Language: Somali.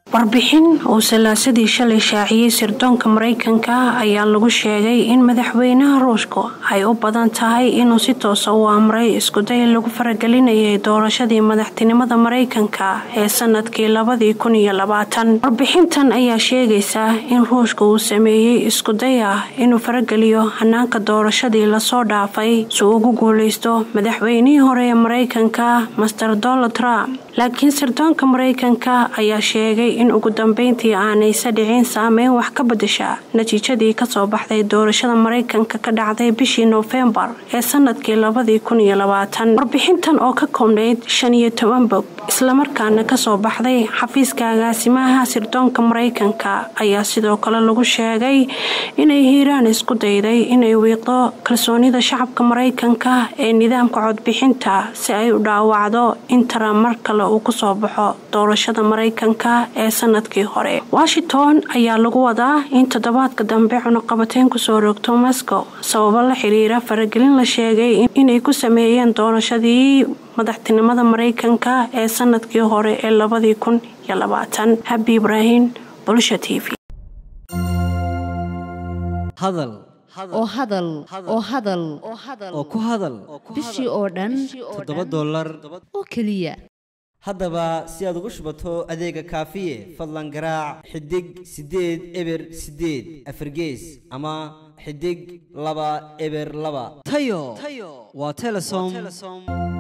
warbixin uu salaasadii shalay shaaciyey sirdoonka maraykanka ayaa lagu sheegay in madaxweynaha ruushku ay u badan tahay inuu si toosa u amray iskuday lagu faragelinayay doorashadii madaxtinimada maraykanka ee sanadkii labadii kun iyo labaatan warbixintan ayaa sheegaysa in ruushka uu sameeyey iskuday ah inuu farageliyo hanaanka doorashadii lasoo dhaafay si uu ugu guuleysto madaxweynihii hore ee maraykanka master donald trump laakiin sirdoonka maraykanka ayaa sheegay in ugu dambeyntii aanaysa dhicin saameyn wax ka badasha natiijadii kasoo baxday doorashada maraykanka ka dhacday bishii noofembar ee sanadkii labadii kun iyo labaatan warbixintan oo ka koobnayd shan iyo toban bog islamarkaana kasoo baxday xafiiska agaasimaha sirdoonka maraykanka ayaa sidoo kale lagu sheegay inay hiiraan isku dayday inay wiiqdo kalsoonida shacabka maraykanka ee nidaamka codbixinta si ay u dhaawacdo in taran mar kale uu kusoo baxo doorashada maraykanka ee sanadkii hore washington ayaa lagu wadaa in toddobaadka dambe cunuqabateyn kusoo rogto moscow sababo la xiriira faragelin la sheegay inay ku sameeyeen doorashadii madaxtinimada maraykanka ee sanadkii hore ee labadii kun iyo labaatan habi ibraahim bulsha t v hadal oo hadal oo hadal oo ku hadal bishii oo dhan toddoba dollar oo keliya haddaba si aad ugu shubato adeega kaafiye fadlan garaac xidig siddeed eber siddeed afargees ama xidig laba eber laba tayo waa telesom